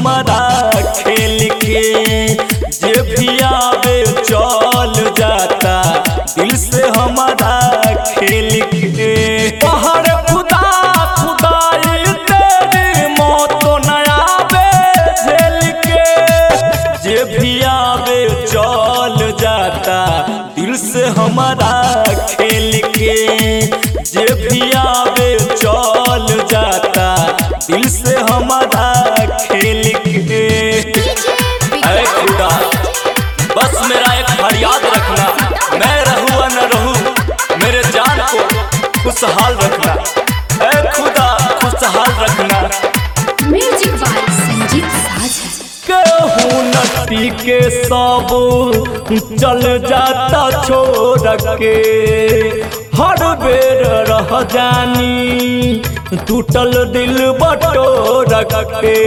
हमारा खेल के जे भी आवे चल जाता दिल से हमारा खेल के पहाड़ खुदा खुदाई तेरी मौत न आवे झेल के जे भी आवे चल जाता दिल से हमारा खेल के जे भी आवे चल जाता दिल से हमारा खेल के अरे खुदा बस मेरा एक फरियाद रखना मैं रहूँ या न रहूँ मेरे जान को खुशहाल रखना अरे खुदा खुशहाल रखना म्यूजिक बाय संजीत साझा केहू नटी के सब चल जाता छोड़ के हर बेर रह जानी टूटल दिल बटोर के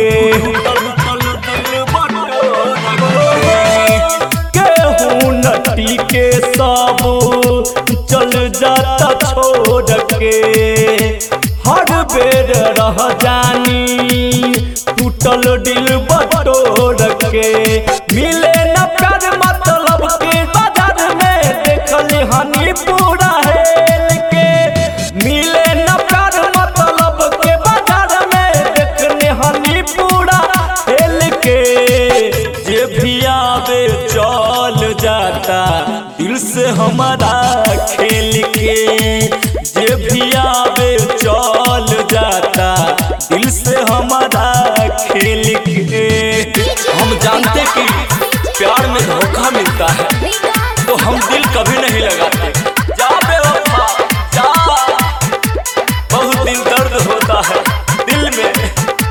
केहू नटी के सब चल जाता छोड़ के हर बेर रह जानी टूटल दिल बटोर के मिले न प्यार मतलब के बाजार में देखली हनी पूरा हेल के मिले न प्यार मतलब के बाजार में देखने हनी पूरा हेल के जे भी आवे चल जाता दिल से हमारा खेल के जे भी आवे चल जाता दिल से हमारा खेल के हम जानते कि प्यार में धोखा मिलता है तो हम दिल कभी नहीं लगाते जा बेवफा जा बहुत दिल दर्द होता है दिल में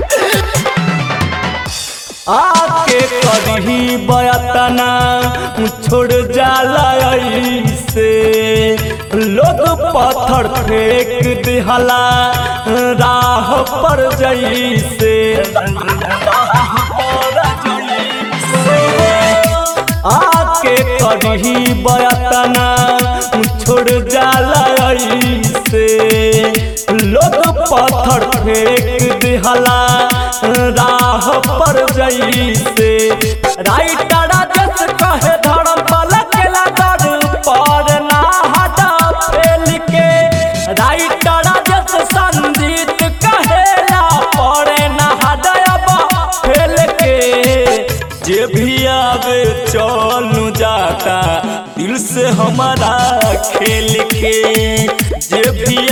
आके करही बयतना छोड़ जाला ऐसे लोग पत्थर फेंक दिहला राह पर जैसे आके करही बयतना छोड़ जाला ऐसे लोग पत्थर फेंक दिहला राह पर जैसे राइटर जस कहे धर्म पल के लगड़ पर ना हटा फेल के राइटर जस संजीत कहेला पड़े ना हटब फेल के जे भी आवे चलू जाता दिल से हमारा खेल के जे भी